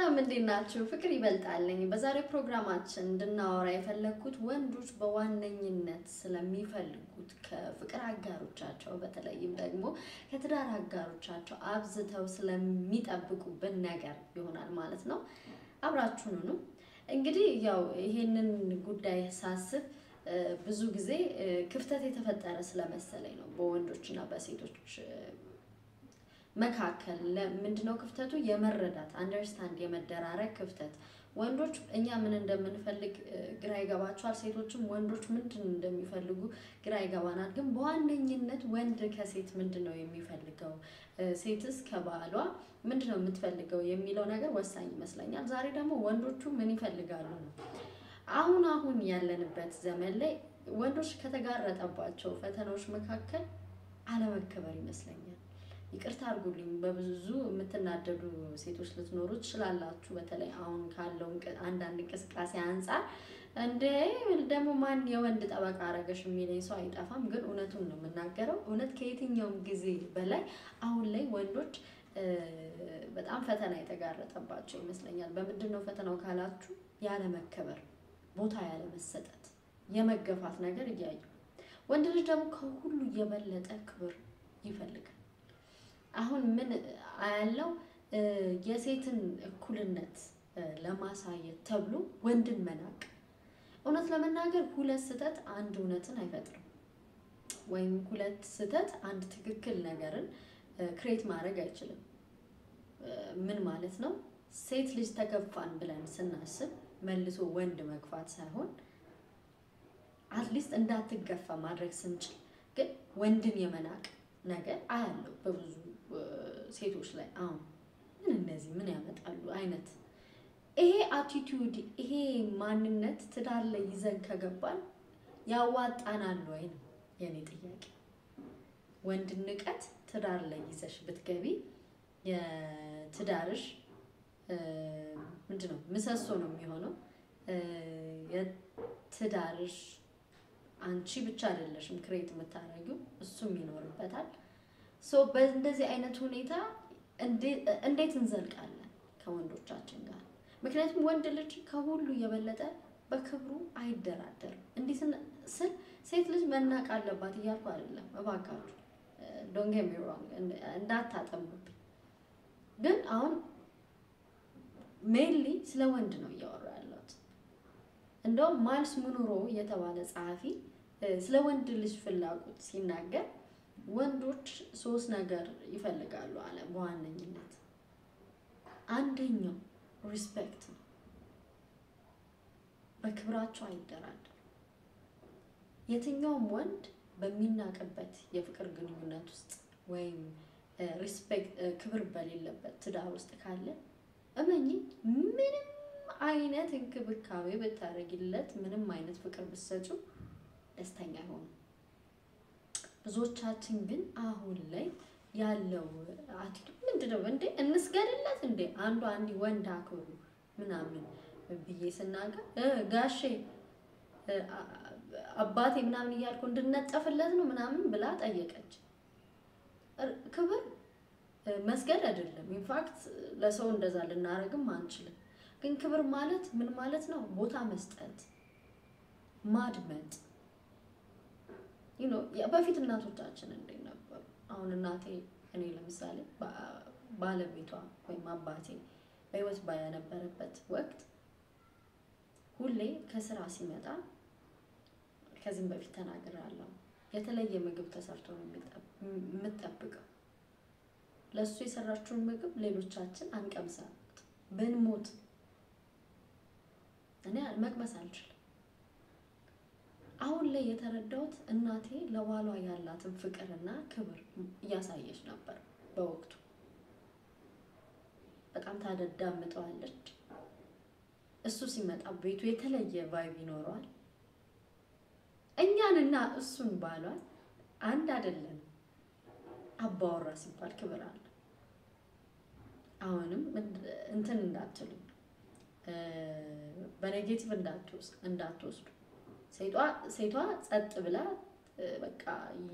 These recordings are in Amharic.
ሰላም እንዴት ናችሁ? ፍቅር ይበልጣልኝ። በዛሬው ፕሮግራማችን እንድናወራ የፈለግኩት ወንዶች በዋነኝነት ስለሚፈልጉት ከፍቅር አጋሮቻቸው በተለይም ደግሞ ከትዳር አጋሮቻቸው አብዝተው ስለሚጠብቁብን ነገር ይሆናል ማለት ነው። አብራችሁኑ ነው እንግዲህ ያው ይሄንን ጉዳይ ሳስብ ብዙ ጊዜ ክፍተት የተፈጠረ ስለመሰለኝ ነው በወንዶችና በሴቶች መካከል ምንድነው ክፍተቱ? የመረዳት አንደርስታንድ የመደራረግ ክፍተት። ወንዶች እኛ ምን እንደምንፈልግ ግራ ይገባቸዋል። ሴቶችም ወንዶች ምንድን እንደሚፈልጉ ግራ ይገባናል። ግን በዋነኝነት ወንድ ከሴት ምንድን ነው የሚፈልገው፣ ሴትስ ከባሏ ምንድን ነው የምትፈልገው የሚለው ነገር ወሳኝ ይመስለኛል። ዛሬ ደግሞ ወንዶቹ ምን ይፈልጋሉ ነው። አሁን አሁን ያለንበት ዘመን ላይ ወንዶች ከተጋረጠባቸው ፈተናዎች መካከል አለመከበር ይመስለኛል። ይቅርታ አድርጉልኝ። በብዙ የምትናደዱ ሴቶች ልትኖሩ ትችላላችሁ። በተለይ አሁን ካለው አንዳንድ እንቅስቃሴ አንጻር እንደ ደግሞ ማን የወንድ ጠበቃ አረገሽ የሚለኝ ሰው አይጠፋም። ግን እውነቱን ነው የምናገረው። እውነት ከየትኛውም ጊዜ በላይ አሁን ላይ ወንዶች በጣም ፈተና የተጋረጠባቸው ይመስለኛል። በምንድን ነው ፈተናው ካላችሁ፣ ያለመከበር፣ ቦታ ያለመሰጠት፣ የመገፋት ነገር እያዩ ወንድ ልጅ ደግሞ ከሁሉ የበለጠ ክብር ይፈልጋል። አሁን ምን ያለው የሴትን እኩልነት ለማሳየት ተብሎ ወንድን መናቅ። እውነት ለመናገር ሁለት ስህተት አንድ እውነትን አይፈጥርም። ወይም ሁለት ስህተት አንድ ትክክል ነገርን ክሬት ማድረግ አይችልም። ምን ማለት ነው? ሴት ልጅ ተገፋን ብለን ስናስብ መልሶ ወንድ መግፋት ሳይሆን አትሊስት እንዳትገፋ ማድረግ ስንችል ግን ወንድን የመናቅ ነገር አያለው በብዙ ሴቶች ላይ አሁን ምን እነዚህ ምን ያመጣሉ አይነት ይሄ አቲቲዩድ ይሄ ማንነት ትዳር ላይ ይዘን ከገባን ያዋጣናል ወይ ነው የኔ ጥያቄ። ወንድ ንቀት ትዳር ላይ ይዘሽ ብትገቢ የትዳርሽ ምንድን ነው ምሰሶ ነው የሚሆነው። የትዳርሽ አንቺ ብቻ አይደለሽም ክሬት የምታደርጊው እሱም ይኖርበታል። ሶ በእንደዚህ አይነት ሁኔታ እንዴት እንዘልቃለን ከወንዶቻችን ጋር? ምክንያቱም ወንድ ልጅ ከሁሉ የበለጠ በክብሩ አይደራደርም። እንዲህ ስል ሴት ልጅ መናቅ አለባት እያልኩ አይደለም፣ እባካችሁ ዶንት ጌት ሚ ሮንግ እንዳታጠሙብኝ። ግን አሁን ሜንሊ ስለ ወንድ ነው እያወራ ያለሁት። እንደውም ማልስ ሙኑሮ የተባለ ጸሐፊ ስለ ወንድ ልጅ ፍላጎት ሲናገር ወንዶች ሶስት ነገር ይፈልጋሉ አለ በዋነኝነት። አንደኛው ሪስፔክት ነው። በክብራቸው አይደራደሩ። የትኛውም ወንድ በሚናቅበት የፍቅር ግንኙነት ውስጥ ወይም ሪስፔክት ክብር በሌለበት ትዳር ውስጥ ካለ እመኚ ምንም አይነት እንክብካቤ ብታደርጊለት፣ ምንም አይነት ፍቅር ብትሰጪው ደስተኛ አይሆኑም። ብዙዎቻችን ግን አሁን ላይ ያለው አቲቱድ ምንድን ነው? እንዴ እንስገድለት እንዴ አንዱ አንዲ ወንድ አክብሩ ምናምን ብዬ ስናገር ጋሼ አባቴ ምናምን እያልኩ እንድነጠፍለት ነው ምናምን ብላ ጠየቀች። ክብር መስገድ አይደለም። ኢንፋክት ለሰው እንደዛ ልናደርግም አንችልም። ግን ክብር ማለት ምን ማለት ነው? ቦታ መስጠት፣ ማድመጥ በፊት እናቶቻችን እንዴት ነበሩ? አሁን እናቴ እኔ ለምሳሌ ባለቤቷ ወይም አባቴ በሕይወት በነበረበት ወቅት ሁሌ ከስራ ሲመጣ ከዚህም በፊት ተናግራለሁ፣ የተለየ ምግብ ተሰርቶ ነው የምጠብቀው። ለእሱ የሰራችውን ምግብ ሌሎቻችን አንቀምሳት ብንሞት እኔ መቅመስ አልችልም። አሁን ላይ የተረዳሁት እናቴ ለባሏ ያላትን ፍቅርና ክብር እያሳየች ነበር። በወቅቱ በጣም ታዳምጠዋለች። እሱ ሲመጣ ቤቱ የተለየ ቫይብ ይኖረዋል። እኛንና እሱን ባሏል አንድ አይደለም። አባወራ ሲባል ክብር አለ። አሁንም እንትን እንዳትሉ በኔጌቲቭ እንዳትወስዱ ሴቷ ጸጥ ብላ በቃ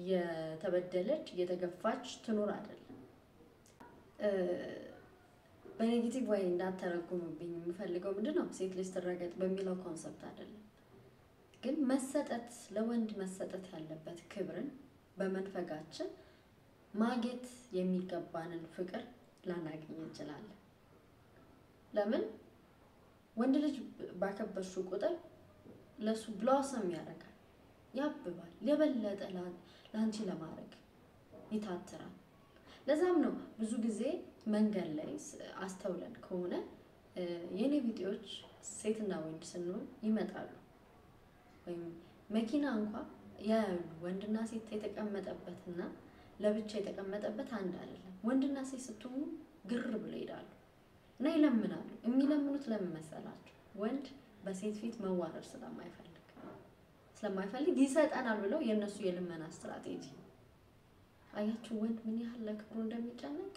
እየተበደለች እየተገፋች ትኑር አይደለም። በኔጌቲቭ ወይ እንዳተረጉምብኝ የምፈልገው ምንድን ነው ሴት ልጅ ትረገጥ በሚለው ኮንሰፕት አይደለም፣ ግን መሰጠት ለወንድ መሰጠት ያለበት ክብርን በመንፈጋችን ማግኘት የሚገባንን ፍቅር ላናገኝ እንችላለን። ለምን ወንድ ልጅ ባከበርሽው ቁጥር ለሱ ብሎሰም ያደርጋል፣ ያብባል፣ የበለጠ ለአንቺ ለማድረግ ይታትራል። ለዛም ነው ብዙ ጊዜ መንገድ ላይ አስተውለን ከሆነ የኔ ቪዲዮዎች ሴትና ወንድ ስንሆን ይመጣሉ። ወይም መኪና እንኳ ያያሉ። ወንድና ሴት የተቀመጠበትና ለብቻ የተቀመጠበት አንድ አይደለም። ወንድና ሴት ስትሆኑ ግር ብሎ ይሄዳሉ እና ይለምናሉ። የሚለምኑት ለምን መሰላችሁ? ወንድ በሴት ፊት መዋረድ ስለማይፈልግ ስለማይፈልግ ይሰጠናል ብለው የእነሱ የልመና ስትራቴጂ አያችሁ፣ ወንድ ምን ያህል ለክብሩ እንደሚጨነቅ።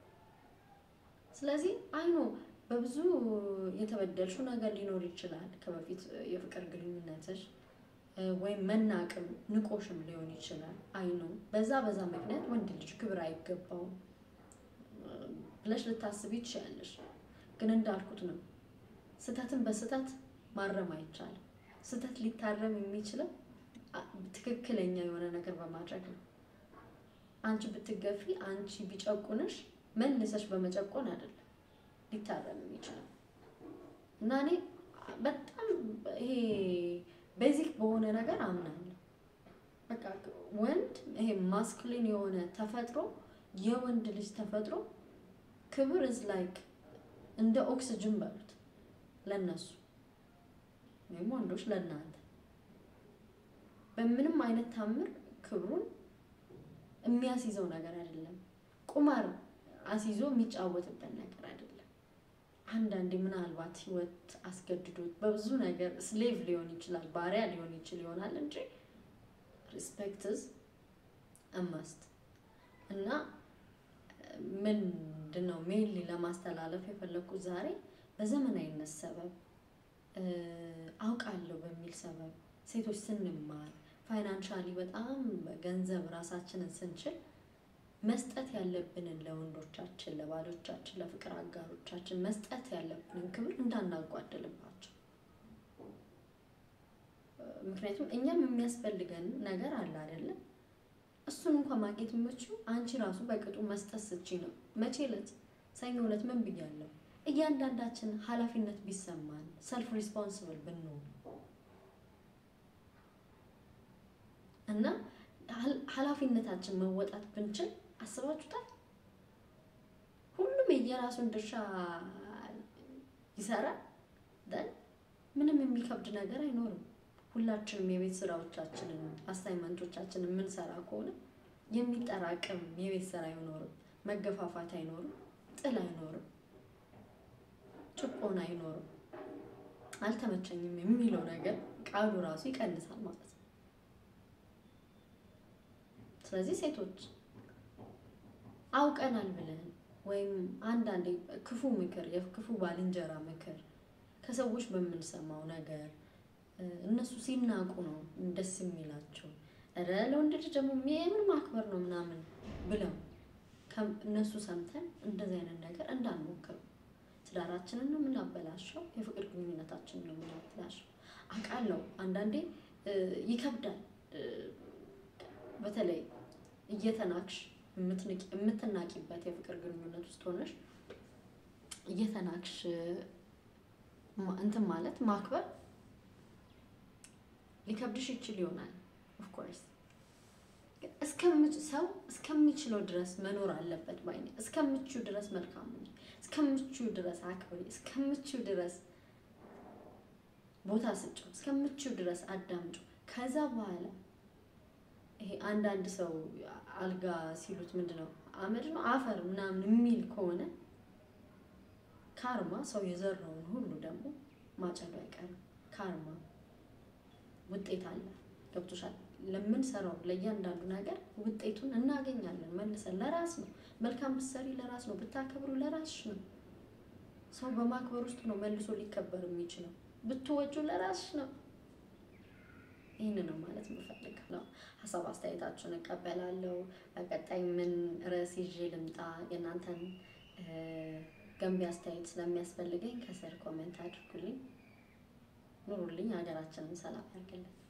ስለዚህ አይኖ በብዙ የተበደልሽው ነገር ሊኖር ይችላል ከበፊት የፍቅር ግንኙነትሽ ወይም መናቅም ንቆሽም ሊሆን ይችላል። አይኖ በዛ በዛ ምክንያት ወንድ ልጅ ክብር አይገባውም ብለሽ ልታስቢ ትችያለሽ። ግን እንዳልኩት ነው፣ ስህተትን በስህተት ማረም አይቻልም። ስህተት ሊታረም የሚችለው ትክክለኛ የሆነ ነገር በማድረግ ነው። አንቺ ብትገፊ፣ አንቺ ቢጨቁንሽ መልሰሽ በመጨቆን አይደለም ሊታረም የሚችለው እና እኔ በጣም ይሄ ቤዚክ በሆነ ነገር አምናለሁ። በቃ ወንድ ይሄ ማስኩሊን የሆነ ተፈጥሮ የወንድ ልጅ ተፈጥሮ ክብር ኢዝ ላይክ እንደ ኦክስጅን በሉት ለነሱ ወይም ወንዶች ለእናንተ በምንም አይነት ታምር ክብሩን የሚያስይዘው ነገር አይደለም። ቁማር አስይዞ የሚጫወትበት ነገር አይደለም። አንዳንዴ ምናልባት ህይወት አስገድዶት በብዙ ነገር ስሌቭ ሊሆን ይችላል፣ ባሪያ ሊሆን ይችል ይሆናል እንጂ ሪስፔክትስ አማስት እና ምንድን ነው ሜንሊ ለማስተላለፍ የፈለግኩት ዛሬ በዘመናዊነት ሰበብ አውቃለሁ በሚል ሰበብ ሴቶች ስንማር ፋይናንሻሊ በጣም ገንዘብ ራሳችንን ስንችል መስጠት ያለብንን ለወንዶቻችን፣ ለባሎቻችን፣ ለፍቅር አጋሮቻችን መስጠት ያለብንን ክብር እንዳናጓደልባቸው። ምክንያቱም እኛም የሚያስፈልገን ነገር አለ አይደለም። እሱን እንኳን ማግኘት የምችው አንቺ ራሱ በቅጡ መስጠት ስቺ ነው። መቼ ዕለት ሰኞ ዕለት ምን ብያለሁ? እያንዳንዳችን ኃላፊነት ቢሰማን ሰልፍ ሪስፖንስብል ብንሆን እና ኃላፊነታችን መወጣት ብንችል አስባችሁታል? ሁሉም የየራሱን ድርሻ ይሰራል። ደን ምንም የሚከብድ ነገር አይኖርም። ሁላችንም የቤት ስራዎቻችንን አሳይመንቶቻችንን የምንሰራ ከሆነ የሚጠራቅም የቤት ስራ አይኖርም። መገፋፋት አይኖርም። ጥል አይኖርም። ጭቆና አይኖርም። አልተመቸኝም የሚለው ነገር ቃሉ ራሱ ይቀንሳል ማለት ነው። ስለዚህ ሴቶች አውቀናል ብለን ወይም አንዳንዴ ክፉ ምክር የክፉ ባልንጀራ ምክር ከሰዎች በምንሰማው ነገር እነሱ ሲናቁ ነው ደስ የሚላቸው። ኧረ ለወንድ ልጅ ደግሞ የምን ማክበር ነው ምናምን ብለው እነሱ ሰምተን እንደዚህ አይነት ነገር እንዳንሞክር ትዳራችንን ነው የምናበላሸው፣ የፍቅር ግንኙነታችንን ነው የምናበላሸው። አውቃለሁ አንዳንዴ ይከብዳል። በተለይ እየተናቅሽ የምትናቂበት የፍቅር ግንኙነት ውስጥ ሆነሽ እየተናቅሽ እንትን ማለት ማክበር ሊከብድሽ ይችል ይሆናል። ኦፍኮርስ ሰው እስከሚችለው ድረስ መኖር አለበት ባይ ነኝ። እስከምችው ድረስ መልካም ነኝ፣ እስከምችው ድረስ አክብሪ፣ እስከምችው ድረስ ቦታ ስጭው፣ እስከምችው ድረስ አዳምጩ። ከዛ በኋላ ይሄ አንዳንድ ሰው አልጋ ሲሉት ምንድን ነው አመድ ነው አፈር ምናምን የሚል ከሆነ ካርማ ሰው የዘራውን ሁሉ ደግሞ ማጨዱ አይቀርም። ካርማ ውጤት አለ። ገብቶሻል? ለምንሰራው ለእያንዳንዱ ነገር ውጤቱን እናገኛለን መልሰን። ለራስ ነው መልካም ብትሰሪ ለራስ ነው፣ ብታከብሩ ለራስሽ ነው። ሰው በማክበር ውስጥ ነው መልሶ ሊከበር የሚችለው። ብትወጁ ለራስሽ ነው። ይህን ነው ማለት የምፈልገው። ሀሳብ አስተያየታችሁን እቀበላለሁ። በቀጣይ ምን ርዕስ ይዤ ልምጣ የእናንተን ገንቢ አስተያየት ስለሚያስፈልገኝ ከስር ኮሜንት አድርጉልኝ። ኑሩልኝ። ሀገራችንን ሰላም ያርግልን።